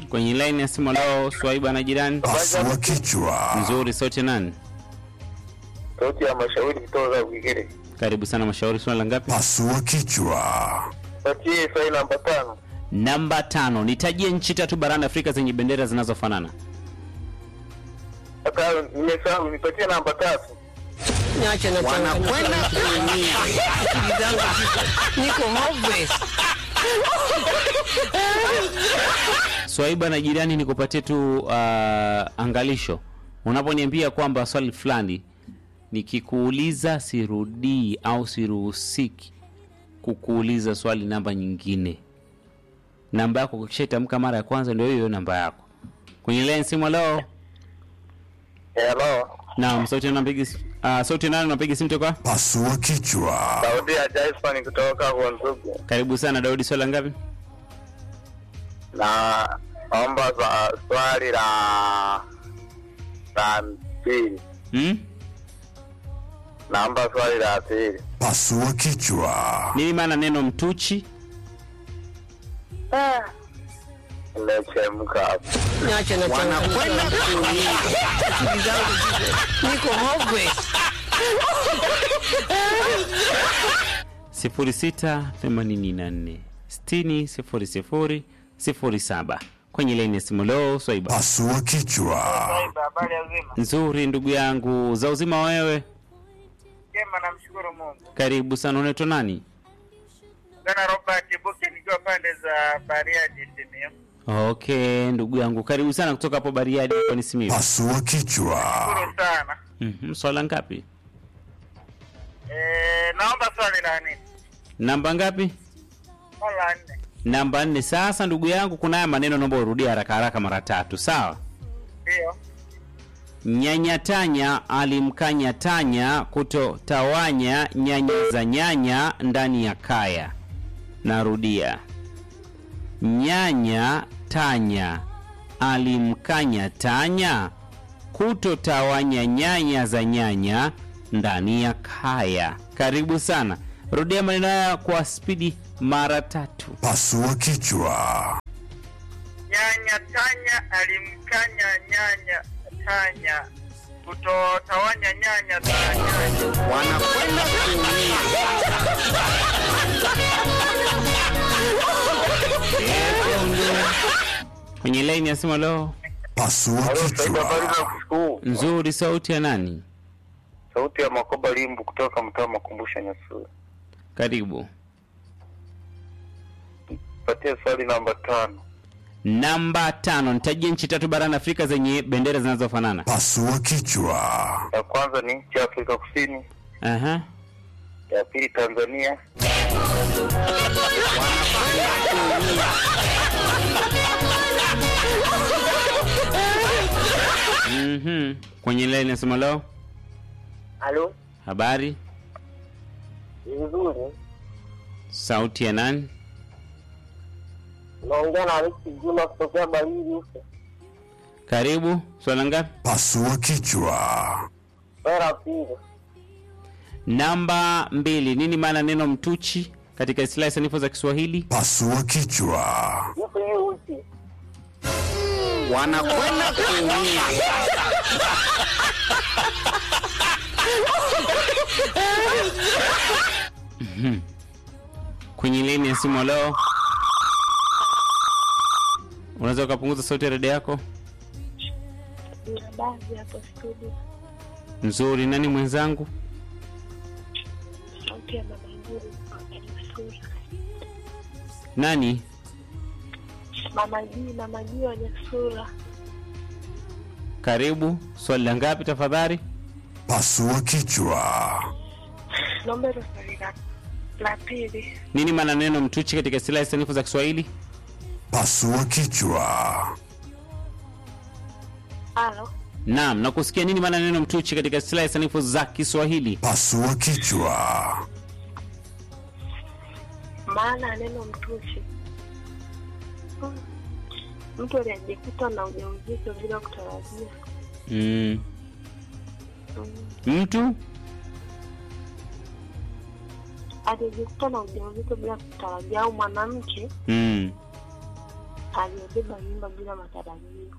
kwenye line ya simu leo swaiba na jirani Pasua kichwa. nzuri sauti ya nani sauti ya mashauri kutoka Bwigere. karibu sana mashauri swala ngapi Pasua kichwa. Patie swali namba tano. namba tano nitajie nchi tatu barani afrika zenye bendera zinazofanana Hata nimesahau, nipatie namba tatu. Niache na wanakwenda kuumia. Akili zangu ziko- niko hopeless. swaiba na jirani nikupatie tu uh, angalisho unaponiambia kwamba swali fulani nikikuuliza sirudii au siruhusiki kukuuliza swali namba nyingine namba yako ukishaitamka mara ya kwanza ndio hiyo hiyo namba yako kwenye line simu leo Hello. naam sauti napiga uh, sauti nani unapiga simu toka Pasua kichwa. Sauti ya Jason kutoka kwa Nzugu. karibu sana daudi swala ngapi Na naomba za swali la la pili. hmm? Naomba swali la pili. Pasua kichwa. nini maana neno mtuchi Nimechemka hapo. Niache na wanakwenda kuumia. Akili zangu ziko- niko hopeless. 0684 60 07 kwenye laini ya simu leo swaiba Pasua kichwa. Habari ya uzima. nzuri ndugu yangu za uzima wewe Jema, namshukuru Mungu. karibu sana unaitwa nani Gana Robert Buke nikiwa pande za Bariadi Simiyu. okay ndugu yangu karibu sana kutoka hapo bariadi kwani simiu Pasua kichwa. Shukuru sana. mm-hmm. swala ngapi Eh, naomba swali la nini? namba ngapi Swali la nne. namba nne sasa ndugu yangu kuna haya maneno naomba urudie haraka haraka mara tatu sawa Ndio. nyanyatanya alimkanya tanya kutotawanya nyanya za nyanya ndani ya kaya narudia nyanya tanya alimkanya tanya kutotawanya nyanya za nyanya ndani ya kaya karibu sana rudia maneno haya kwa spidi mara tatu Pasua kichwa. Nyanya Tanya alimkanya nyanya Tanya kutotawanya nyanya za nyanya. Wanakwenda kuumia. kwenye laini ya simu leo Pasua kichwa. kushukuru. nzuri sauti ya nani Sauti ya Makoba Limbu kutoka mtaa Makumbusho Nyasuri. karibu Patie swali namba tano. namba tano nitajie nchi tatu barani afrika zenye bendera zinazofanana Pasua kichwa. Ya kwanza ni nchi ya Afrika Kusini, Aha. ya pili Tanzania, Mhm. kwenye laini ya simu leo Halo, habari vizuri. sauti ya nani Naongea na Alex Juma kutokea Barili huko. karibu swala ngapi Pasua kichwa. Bara pili. namba mbili nini maana neno mtuchi katika istilahi sanifu za kiswahili Pasua kichwa. Yupo hiyo uchi. Wanakwenda kuumia. kwenye laini ya simu leo unaweza ukapunguza sauti ya redio yako na baadhi hapo studio nzuri nani mwenzangu sauti ya mama Nguru Nyasura. nani Mama Jii, mama Jii wa Nyasura. karibu swali la ngapi tafadhali Pasua kichwa. Naomba hilo swali la la pili. nini maana neno mtuchi katika istilahi sanifu za kiswahili Pasua kichwa. Halo, naam nakusikia nini maana neno mtuchi katika istilahi sanifu za kiswahili Pasua kichwa. maana ya neno mtushi, Hmm. mtu aliyejikuta na ujauzito bila kutarajia. mm. Hmm. mtu Aliyejikuta na ujauzito bila kutarajia, au mwanamke mm. aliyebeba mimba bila matarajio.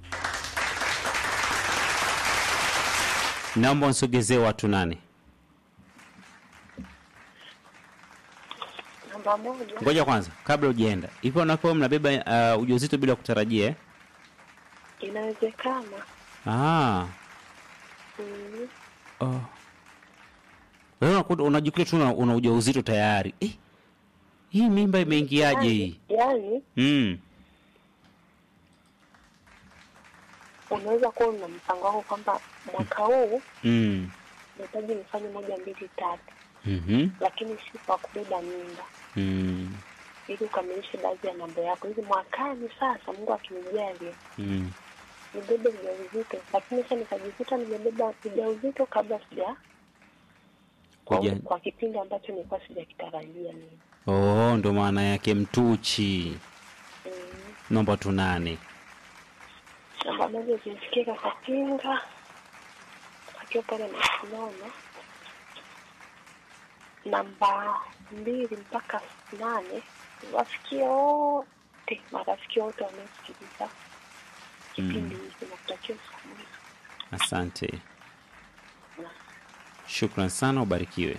Naomba unisogezee watu nane. Namba moja, Ngoja kwanza, kabla hujaenda, hivyo wanakuwa mnabeba uh, ujauzito bila kutarajia eh? inawezekana Ah. mm, Oh. Wewe unakuta unajikuta tu una, una ujauzito tayari. Eh. Hii mimba imeingiaje hii? yaani Mm. unaweza kuwa una mpango wako kwamba mwaka huu Mm. nahitaji nifanye moja mbili tatu, Mhm. lakini si kwa kubeba mimba, Mm. ili ukamilishe baadhi ya mambo yako, ili mwakani sasa Mungu akinijalia Mm. nibebe ujauzito, lakini sasa nikajikuta nimebeba ujauzito kabla sija kwa, Kuja. kwa kipindi ambacho nilikuwa sijakitarajia mimi. Oh, ndo maana yake mtuchi. Mm. Naomba tu nane. Namba moja zimfikie Kakapinga akiwa pale Masinano. Namba mbili mpaka nane wafikie wote, marafiki wote wanaosikiliza kipindi hiki na kutakia usiku mwema. Asante. Shukran sana, ubarikiwe.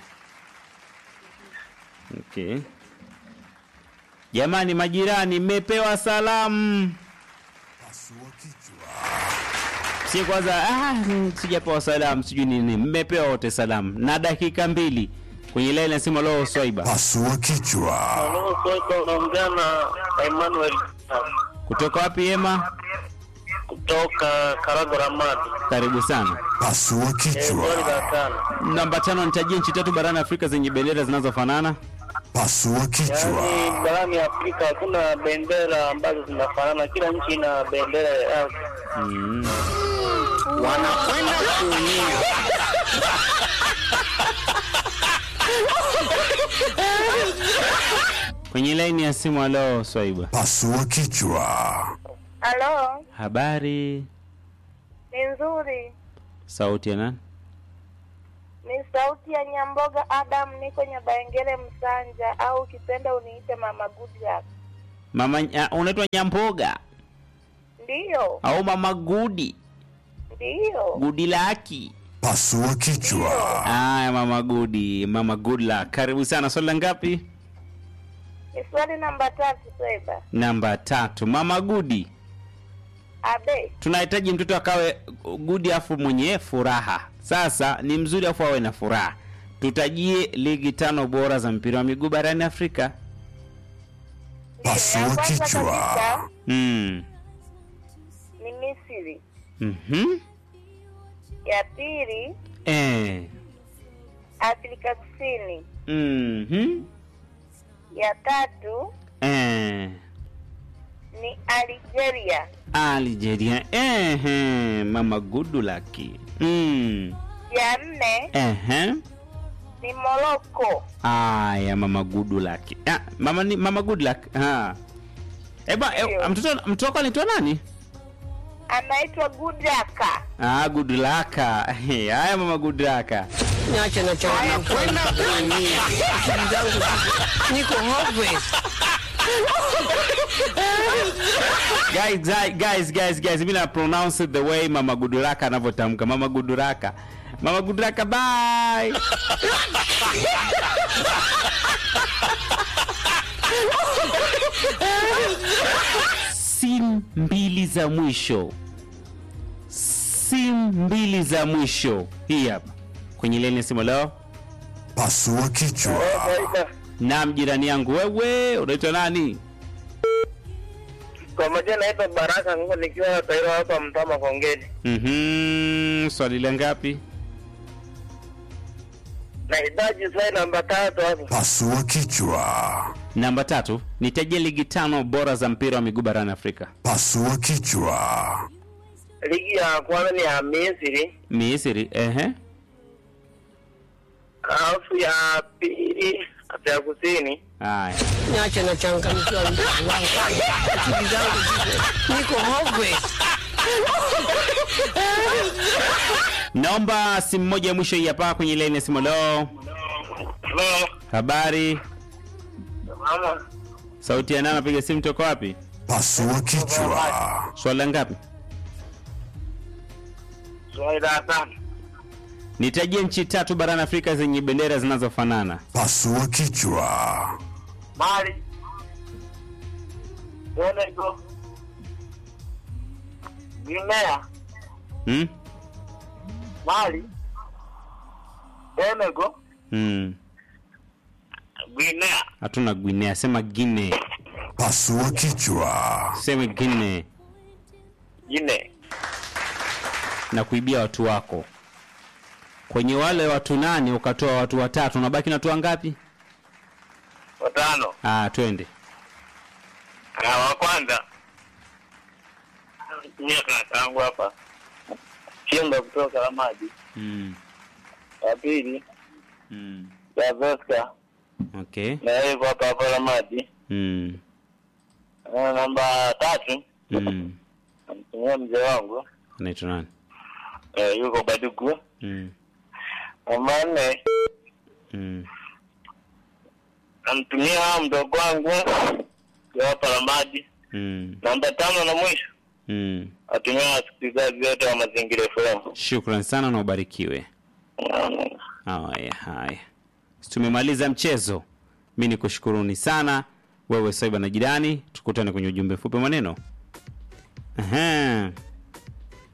Okay. Jamani majirani, mmepewa salamu. Pasua kichwa. Si kwanza ah, mm, sijapewa salamu, sijui nini. Mmepewa wote salamu na dakika mbili kwenye laini nasema leo Swaiba Pasua kichwa. Halo, Soka unaongea na Emmanuel kutoka wapi? Ema, kutoka Karago Ramadi. karibu sana. Pasua Swali kichwa. la tano. Namba tano, nitajie nchi tatu barani Afrika zenye bendera zinazofanana. Pasua kichwa. Yaani barani Afrika hakuna bendera ambazo zinafanana, kila nchi ina bendera yake. Mm. wanakwenda kuumia. Kwenye laini ya simu, halo Swaiba, Pasua kichwa. Halo, habari? ni nzuri. Sauti ya nani? Ni sauti ya Nyamboga Adam, niko Nyabaengele Msanja, au ukipenda uniite Mama Goodluck. Mama uh, unaitwa Nyamboga Ndiyo, au Mama Gudi ndiyo. Gudi laki? Pasua kichwa. Aya, Mama Gudi, Mama good luck. Karibu sana. Swali la ngapi? Ni swali namba tatu, Sweba. Namba tatu. Mama Gudi, Abe, tunahitaji mtoto akawe gudi afu mwenye furaha. Sasa ni mzuri afu awe na furaha. Tutajie ligi tano bora za mpira wa miguu barani Afrika. ndiyo. Ya Pasua kwanza kichwa. kabisa Mm. ni Misri, Mhm. ya pili Eh. Afrika Kusini, Mhm. ya tatu Eh. ni Algeria, Algeria. Ehe, Mama good luck. Mm. ya nne Ehe. ni Morocco, Aya, mama good luck. Ah, mama ni mama good luck. Ah. Eba, e, Ndio. mtoto mtoto wako anaitwa nani? anaitwa Gudaka. Ah, good luck. Hey, Haya mama good luck. Niache na cha wanakwenda kuumia. Akili zangu ziko- niko hopeless. Guys, guys, guys, guys, guys, mimi na pronounce it the way mama good luck anavyotamka. Mama good luck. Mama good luck, bye. Simu mbili za mwisho. Simu mbili za mwisho. Hii hapa. Kwenye leni ya simu leo. Pasua kichwa. Swaiba, Naam, jirani yangu wewe, unaitwa nani? Kwa majina naitwa Baraka Ngo nikiwa Tairo hapa Mtama Kongeni. Mhm, swali la ngapi? Nahitaji swali namba tatu hapo. Pasua kichwa. Namba tatu, nitajie ligi tano bora za mpira wa miguu barani Afrika. Pasua kichwa. Ligi ya kwanza ni ya Misri, Misri, ehe. alafu ya pili Afrika Kusini, Haya. Niache na changamkiwa mtu wangu. Akili zangu ziko- niko hopeless. Naomba simu moja ya mwisho hii hapa kwenye laini ya simu leo. Hello, Habari? mama, Sauti ya nani anapiga simu toka wapi? Pasua kichwa. Swali la ngapi? Swali la tano. Nitajie nchi tatu barani Afrika zenye bendera zinazofanana. Pasua kichwa. Mali. Senegal. Guinea. Hmm? Mali. Senegal. Hmm. Guinea. Hatuna Guinea, sema Guinea. Pasua kichwa. Sema Guinea Guinea. na kuibia watu wako. Kwenye wale watu nane ukatoa watu watatu, unabaki na watu wangapi? Watano. Ah, twende. Na wa kwanza. Mia tangu hapa. Chimba kutoka la maji. Mm. Wa pili. Mm. Ya Veska. Okay. Na hivyo hapa hapa la maji. Mm. Na namba tatu. Mm. Namtumia mzee wangu. Anaitwa nani? Eh, yuko Badugu. Mm. Namba nne. Mm. namtumia mdogo wangu ya hapa la maji. Mm. Namba tano na mwisho Mm. atumia wasikilizaji wote wa Mazingira FM. Shukran sana na ubarikiwe. Haya, haya, tumemaliza mchezo. Mi ni kushukuruni sana wewe Saiba na jirani, tukutane kwenye ujumbe mfupi maneno. Aha.